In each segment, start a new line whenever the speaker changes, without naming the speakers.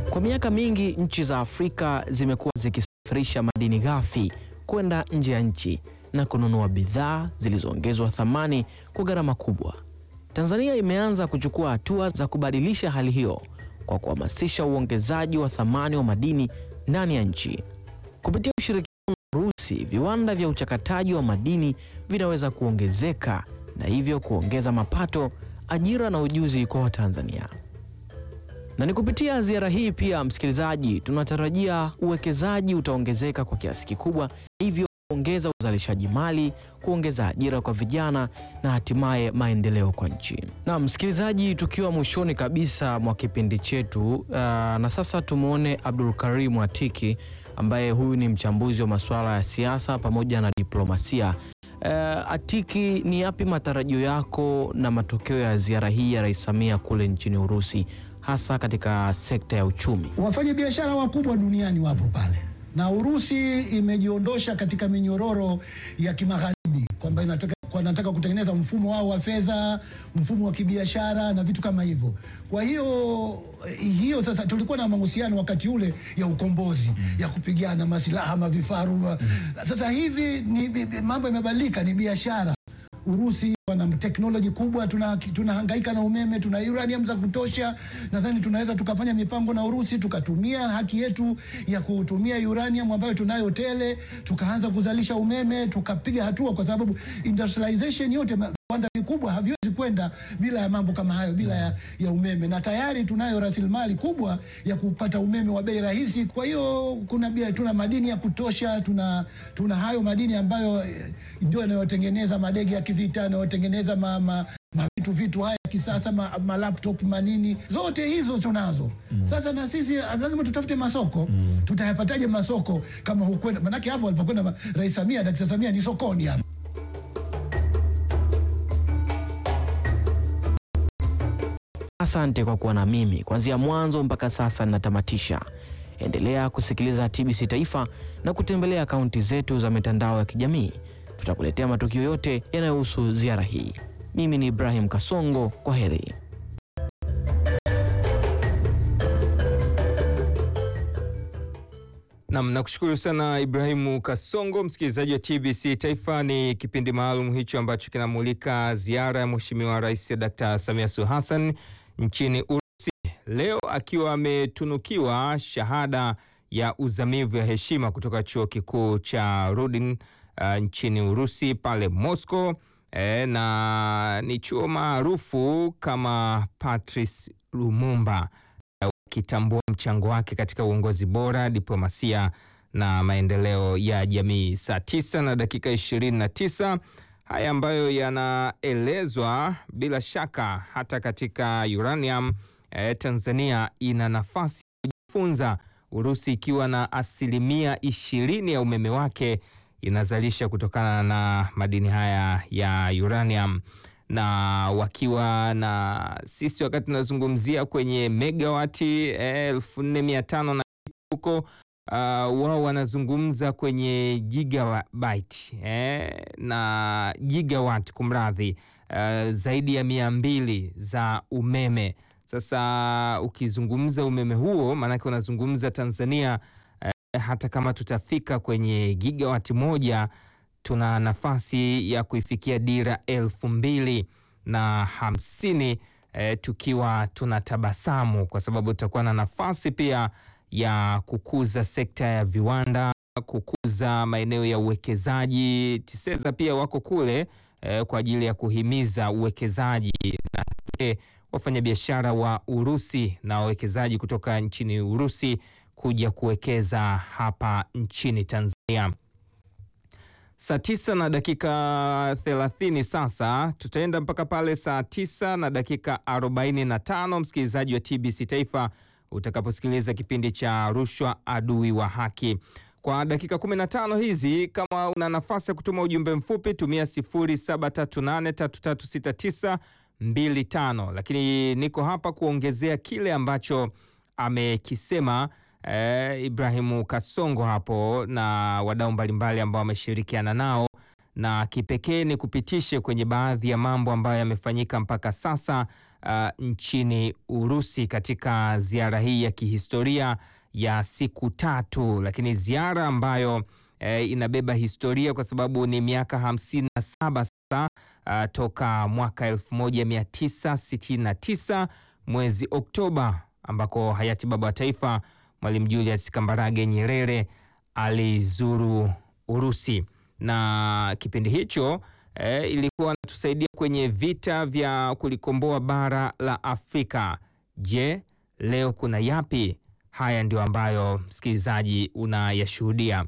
Kwa miaka mingi nchi za Afrika zimekuwa zikisafirisha madini ghafi kwenda nje ya nchi na kununua bidhaa zilizoongezwa thamani kwa gharama kubwa. Tanzania imeanza kuchukua hatua za kubadilisha hali hiyo kwa kuhamasisha uongezaji wa thamani wa madini ndani ya nchi. Kupitia ushirikiano na Urusi, viwanda vya uchakataji wa madini vinaweza kuongezeka na hivyo kuongeza mapato, ajira na ujuzi kwa Watanzania. Na ni kupitia ziara hii pia, msikilizaji, tunatarajia uwekezaji utaongezeka kwa kiasi kikubwa, hivyo kuongeza uzalishaji mali, kuongeza ajira kwa vijana na hatimaye maendeleo kwa nchi. Na msikilizaji, tukiwa mwishoni kabisa mwa kipindi chetu uh, na sasa tumwone Abdul Karim Atiki ambaye huyu ni mchambuzi wa masuala ya siasa pamoja na diplomasia. Uh, Atiki, ni yapi matarajio yako na matokeo ya ziara hii ya Rais Samia kule nchini Urusi hasa katika sekta ya uchumi?
Wafanya biashara wakubwa duniani wapo pale, na Urusi imejiondosha katika minyororo ya kimagharibi kwamba inataka wanataka kutengeneza mfumo wao wa fedha, mfumo wa kibiashara na vitu kama hivyo. Kwa hiyo hiyo sasa, tulikuwa na mahusiano wakati ule ya ukombozi ya kupigana masilaha mavifaru. Sasa hivi ni mambo yamebadilika, ni biashara. Urusi wana teknoloji kubwa, tunahangaika tuna na umeme, tuna uranium za kutosha. Nadhani tunaweza tukafanya mipango na Urusi, tukatumia haki yetu ya kutumia uranium ambayo tunayo tele, tukaanza kuzalisha umeme, tukapiga hatua, kwa sababu industrialization yote viwanda vikubwa haviwezi kwenda bila ya mambo kama hayo, bila ya, ya umeme, na tayari tunayo rasilimali kubwa ya kupata umeme wa bei rahisi. Kwa hiyo kuna bia, tuna madini ya kutosha, tuna tuna hayo madini ambayo ndio yanayotengeneza madege ya kivita, yanayotengeneza ma, ma, ma vitu vitu haya kisasa ma, ma laptop manini, zote hizo tunazo. mm. Sasa na sisi lazima tutafute masoko. mm. Tutayapataje masoko kama hukwenda? Manake hapo alipokwenda Rais Samia, Daktari Samia ni sokoni hapo.
Asante kwa kuwa na mimi kuanzia mwanzo mpaka sasa ninatamatisha. Endelea kusikiliza TBC Taifa na kutembelea akaunti zetu za mitandao ya kijamii. Tutakuletea matukio yote yanayohusu ziara hii. Mimi ni Ibrahim Kasongo, kwa heri.
Nam, nakushukuru sana Ibrahimu Kasongo. Msikilizaji wa TBC Taifa, ni kipindi maalum hicho ambacho kinamulika ziara ya Mheshimiwa Rais Dkt. Samia Suluhu Hassan nchini Urusi, leo akiwa ametunukiwa shahada ya uzamivu ya heshima kutoka chuo kikuu cha Rudin uh, nchini Urusi pale Moscow. E, na ni chuo maarufu kama Patrice Lumumba ukitambua mchango wake katika uongozi bora, diplomasia na maendeleo ya jamii. Saa tisa na dakika ishirini na tisa haya ambayo yanaelezwa bila shaka hata katika uranium eh, Tanzania ina nafasi ya kujifunza, Urusi ikiwa na asilimia ishirini ya umeme wake inazalisha kutokana na madini haya ya uranium na wakiwa na sisi wakati tunazungumzia kwenye megawati elfu nne mia tano na huko uh, wao wanazungumza kwenye gigabyte eh, na gigawatt kumradhi, uh, zaidi ya mia mbili za umeme. Sasa ukizungumza umeme huo, maanake unazungumza Tanzania eh, hata kama tutafika kwenye gigawati moja tuna nafasi ya kuifikia dira elfu mbili na hamsini eh, tukiwa tuna tabasamu kwa sababu tutakuwa na nafasi pia ya kukuza sekta ya viwanda, kukuza maeneo ya uwekezaji. TISEZA pia wako kule eh, kwa ajili ya kuhimiza uwekezaji na wafanyabiashara wa Urusi na wawekezaji kutoka nchini Urusi kuja kuwekeza hapa nchini Tanzania. Saa tisa na dakika thelathini sasa tutaenda mpaka pale saa tisa na dakika arobaini na tano msikilizaji wa TBC Taifa utakaposikiliza kipindi cha rushwa adui wa haki. Kwa dakika 15 hizi, kama una nafasi ya kutuma ujumbe mfupi tumia 0738336925, lakini niko hapa kuongezea kile ambacho amekisema Eh, Ibrahimu Kasongo hapo na wadau mbalimbali ambao wameshirikiana nao, na kipekee ni kupitishe kwenye baadhi ya mambo ambayo yamefanyika mpaka sasa uh, nchini Urusi katika ziara hii ya kihistoria ya siku tatu, lakini ziara ambayo eh, inabeba historia kwa sababu ni miaka hamsini na saba sasa uh, toka mwaka 1969 mwezi Oktoba ambako hayati baba wa taifa Mwalimu Julius Kambarage Nyerere alizuru Urusi na kipindi hicho eh, ilikuwa inatusaidia kwenye vita vya kulikomboa bara la Afrika. Je, leo kuna yapi? Haya ndio ambayo msikilizaji unayashuhudia.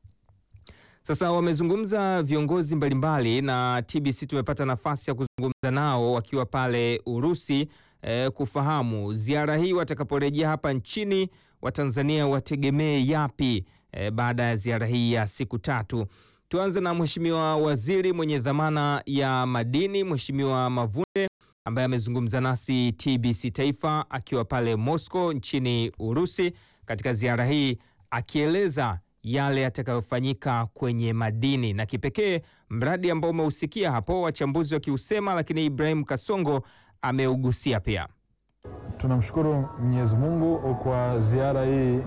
Sasa wamezungumza viongozi mbalimbali na TBC tumepata nafasi ya kuzungumza nao wakiwa pale Urusi eh, kufahamu ziara hii watakaporejea hapa nchini Watanzania wategemee yapi eh, baada ya ziara hii ya siku tatu. Tuanze na Mheshimiwa Waziri mwenye dhamana ya madini, Mheshimiwa Mavunde ambaye amezungumza nasi TBC Taifa akiwa pale Moscow nchini Urusi katika ziara hii akieleza yale yatakayofanyika kwenye madini na kipekee mradi ambao umeusikia hapo wachambuzi wakiusema, lakini Ibrahim Kasongo ameugusia pia.
Tunamshukuru Mwenyezi Mungu kwa ziara hii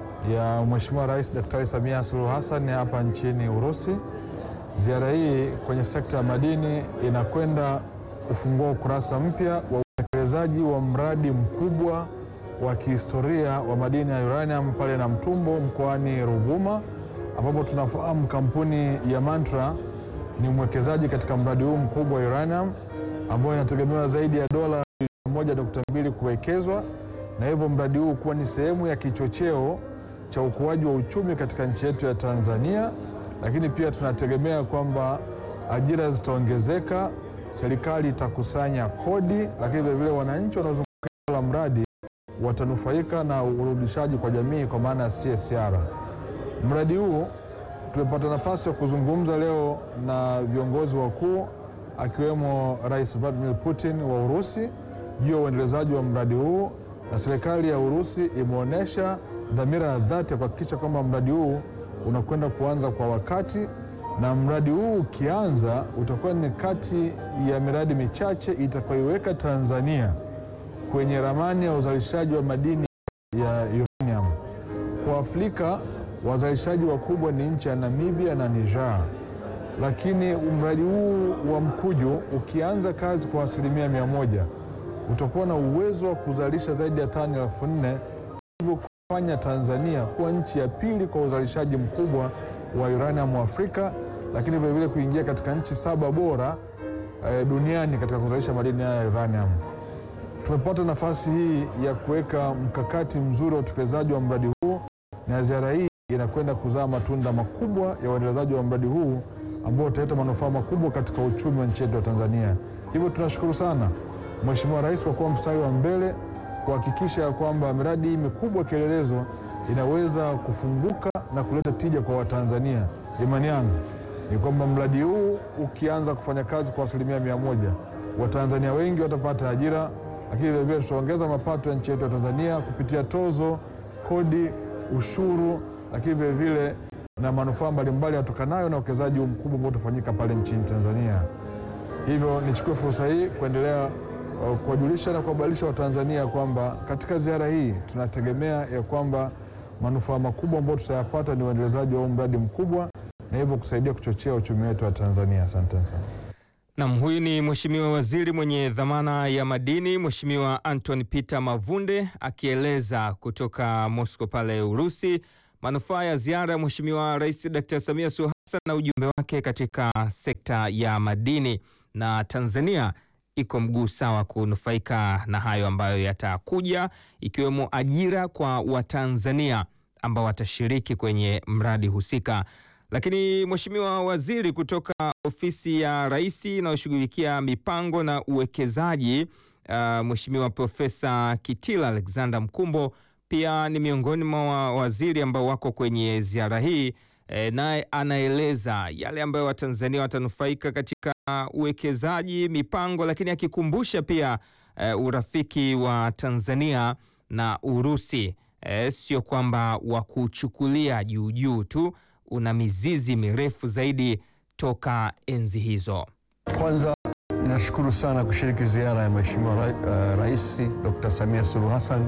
ya Mheshimiwa Rais Daktari Samia Suluhu Hassan hapa nchini Urusi. Ziara hii kwenye sekta ya madini inakwenda kufungua ukurasa mpya wa utekelezaji wa mradi mkubwa wa kihistoria wa madini ya uranium pale Namtumbo mkoani Ruvuma, ambapo tunafahamu kampuni ya Mantra ni mwekezaji katika mradi huu mkubwa wa uranium ambao inategemewa zaidi ya dola moja nukta mbili kuwekezwa na hivyo mradi huu kuwa ni sehemu ya kichocheo cha ukuaji wa uchumi katika nchi yetu ya Tanzania, lakini pia tunategemea kwamba ajira zitaongezeka, serikali itakusanya kodi, lakini vilevile wananchi wanaozunguka la mradi watanufaika na urudishaji kwa jamii kwa maana ya CSR. Mradi huu tumepata nafasi ya kuzungumza leo na viongozi wakuu akiwemo Rais Vladimir Putin wa Urusi juu ya uendelezaji wa mradi huu, na serikali ya Urusi imeonyesha dhamira ya dhati ya kuhakikisha kwamba mradi huu unakwenda kuanza kwa wakati, na mradi huu ukianza utakuwa ni kati ya miradi michache itakayoiweka Tanzania kwenye ramani ya uzalishaji wa madini ya uranium. Kwa Afrika wazalishaji wakubwa ni nchi ya Namibia na Niger, lakini mradi huu wa Mkuju ukianza kazi kwa asilimia mia moja utakuwa na uwezo wa kuzalisha zaidi ya tani elfu nne hivyo kufanya Tanzania kuwa nchi ya pili kwa uzalishaji mkubwa wa uranium wa Afrika, lakini vilevile kuingia katika nchi saba bora eh, duniani katika kuzalisha madini haya ya uranium. Tumepata nafasi hii ya kuweka mkakati mzuri wa utekelezaji wa mradi huu, na ziara hii inakwenda kuzaa matunda makubwa ya uendelezaji wa mradi huu ambao utaleta manufaa makubwa katika uchumi wa nchi yetu ya Tanzania. Hivyo tunashukuru sana Mheshimiwa Rais kwa kuwa mstari wa mbele kuhakikisha kwamba miradi hii mikubwa kielelezo inaweza kufunguka na kuleta tija kwa Watanzania. Imani yangu ni kwamba mradi huu ukianza kufanya kazi kwa asilimia mia moja, Watanzania wengi watapata ajira, lakini vilevile tutaongeza mapato ya nchi yetu ya Tanzania kupitia tozo, kodi, ushuru, lakini vilevile na manufaa mbalimbali yatokanayo na uwekezaji huu mkubwa ambao utafanyika pale nchini Tanzania. Hivyo nichukue fursa hii kuendelea uh, kuwajulisha na kuwabadilisha Watanzania kwamba katika ziara hii tunategemea ya kwamba manufaa makubwa ambayo tutayapata ni uendelezaji wa huu mradi mkubwa na hivyo kusaidia kuchochea uchumi wetu wa Tanzania. Asante sana.
Nam, huyu ni Mheshimiwa Waziri mwenye dhamana ya madini, Mheshimiwa Anton Peter Mavunde akieleza kutoka Moscow pale Urusi manufaa ya ziara ya Mheshimiwa Rais Dr. Samia Suluhu Hassan na ujumbe wake katika sekta ya madini, na Tanzania iko mguu sawa kunufaika na hayo ambayo yatakuja, ikiwemo ajira kwa Watanzania ambao watashiriki kwenye mradi husika. Lakini Mheshimiwa Waziri kutoka ofisi ya Rais inayoshughulikia mipango na uwekezaji uh, Mheshimiwa Profesa Kitila Alexander Mkumbo pia ni miongoni mwa waziri ambao wako kwenye ziara hii e, naye anaeleza yale ambayo Watanzania watanufaika katika uwekezaji, mipango, lakini akikumbusha pia e, urafiki wa Tanzania na Urusi e, sio kwamba wa kuchukulia juu juu tu, una mizizi mirefu zaidi toka enzi hizo.
Kwanza nashukuru sana kushiriki ziara ya Mheshimiwa ra, uh, Rais Dr. Samia Suluhu Hassan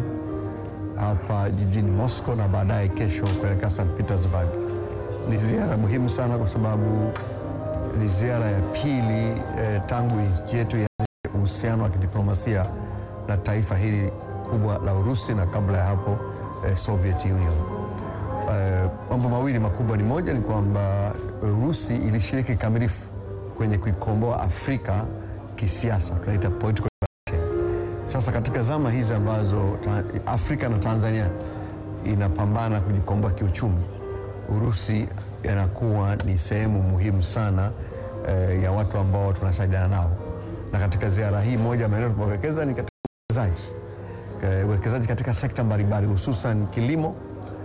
hapa jijini Moscow na baadaye kesho kuelekea St. Petersburg. Ni ziara muhimu sana kwa sababu ni ziara ya pili eh, tangu nchi yetu ya uhusiano wa kidiplomasia na taifa hili kubwa la Urusi na kabla ya hapo eh, Soviet Union. Eh, mambo mawili makubwa ni moja ni kwamba Urusi ilishiriki kikamilifu kwenye kuikomboa Afrika kisiasa, tunaita political liberation. Sasa katika zama hizi ambazo ta, Afrika na Tanzania inapambana kujikomboa kiuchumi, Urusi inakuwa ni sehemu muhimu sana eh, ya watu ambao tunasaidiana nao, na katika ziara hii moja maeneo tunapowekeza ni katika uwekezaji Eh, uwekezaji katika sekta mbalimbali hususan kilimo,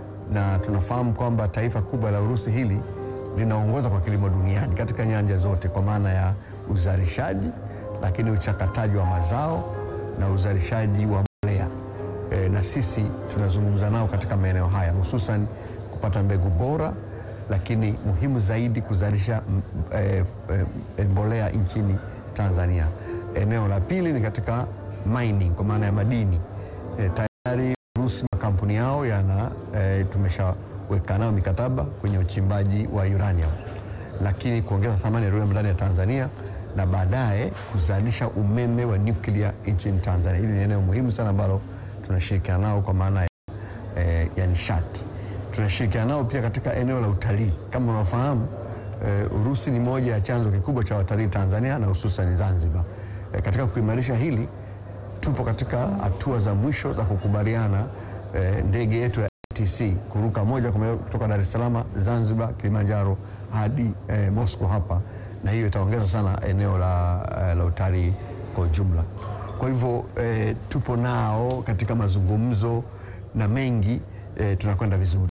na tunafahamu kwamba taifa kubwa la Urusi hili linaongoza kwa kilimo duniani katika nyanja zote, kwa maana ya uzalishaji, lakini uchakataji wa mazao na uzalishaji wa mbolea. E, na sisi tunazungumza nao katika maeneo haya hususan kupata mbegu bora, lakini muhimu zaidi kuzalisha mm, e, e, mbolea nchini Tanzania. Eneo la pili ni katika mining, kwa maana ya madini. E, tayari Urusi makampuni yao yana e, tumeshaweka nao mikataba kwenye uchimbaji wa uranium, lakini kuongeza thamani ya uranium ndani ya Tanzania na baadaye kuzalisha umeme wa nyuklia nchini Tanzania. Hili ni eneo muhimu sana ambalo tunashirikiana nao kwa maana ya, e, ya nishati. Tunashirikiana nao pia katika eneo la utalii. Kama unafahamu e, Urusi ni moja ya chanzo kikubwa cha watalii Tanzania na hususan Zanzibar. E, katika kuimarisha hili tupo katika hatua za mwisho za kukubaliana eh, ndege yetu ya ATC kuruka moja kwa moja kutoka Dar es Salaam, Zanzibar, Kilimanjaro hadi eh, Moscow hapa, na hiyo itaongeza sana eneo la, eh, la utalii kwa ujumla. Kwa hivyo eh, tupo nao katika mazungumzo na mengi eh, tunakwenda vizuri.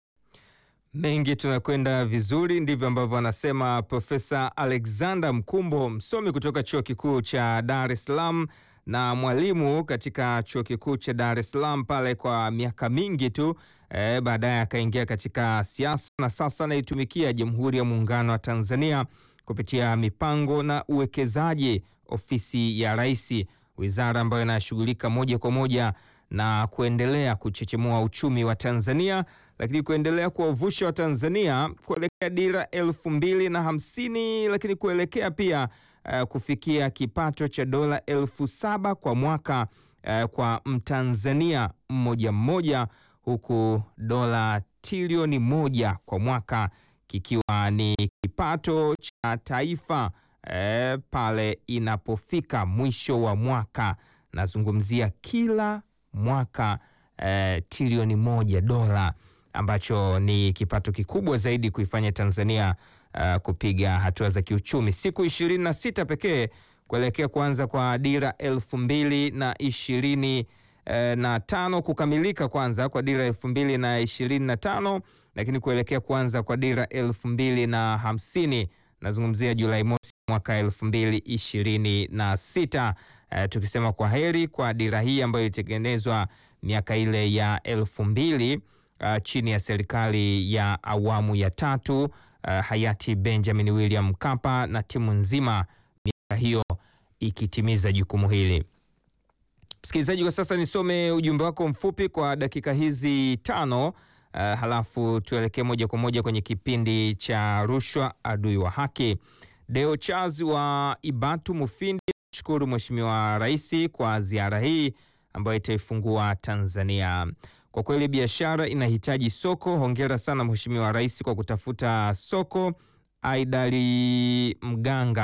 Mengi tunakwenda vizuri, ndivyo ambavyo anasema Profesa Alexander Mkumbo, msomi kutoka chuo kikuu cha Dar es Salaam na mwalimu katika chuo kikuu cha Dar es Salaam pale kwa miaka mingi tu. E, baadaye akaingia katika siasa na sasa anaitumikia Jamhuri ya Muungano wa Tanzania kupitia mipango na uwekezaji, ofisi ya Rais, wizara ambayo inashughulika moja kwa moja na kuendelea kuchechemua uchumi wa Tanzania, lakini kuendelea kuwavusha wa Tanzania kuelekea dira elfu mbili na hamsini, lakini kuelekea pia uh, kufikia kipato cha dola elfu saba kwa mwaka uh, kwa Mtanzania mmoja mmoja, huku dola trilioni moja kwa mwaka kikiwa ni kipato cha taifa eh, pale inapofika mwisho wa mwaka. Nazungumzia kila mwaka eh, trilioni moja dola, ambacho ni kipato kikubwa zaidi kuifanya Tanzania uh, kupiga hatua za kiuchumi. Siku ishirini na sita pekee kuelekea kuanza kwa dira elfu mbili na ishirini eh, na tano kukamilika kwanza kwa dira elfu mbili na ishirini na tano lakini kuelekea kuanza kwa dira elfu mbili na hamsini nazungumzia Julai mosi mwaka elfu mbili ishirini na sita eh, tukisema kwa heri kwa dira hii ambayo ilitengenezwa miaka ile ya elfu mbili uh, chini ya serikali ya awamu ya tatu uh, hayati Benjamin William Mkapa na timu nzima, miaka hiyo ikitimiza jukumu hili. Msikilizaji, kwa sasa nisome ujumbe wako mfupi kwa dakika hizi tano, uh, halafu tuelekee moja kwa moja kwenye kipindi cha rushwa adui wa haki. Deo Charles wa Ibatu Mufindi, shukuru Mheshimiwa Rais kwa ziara hii ambayo itaifungua Tanzania. Kwa kweli biashara inahitaji soko. Hongera sana Mheshimiwa Rais kwa kutafuta soko. Aidali Mganga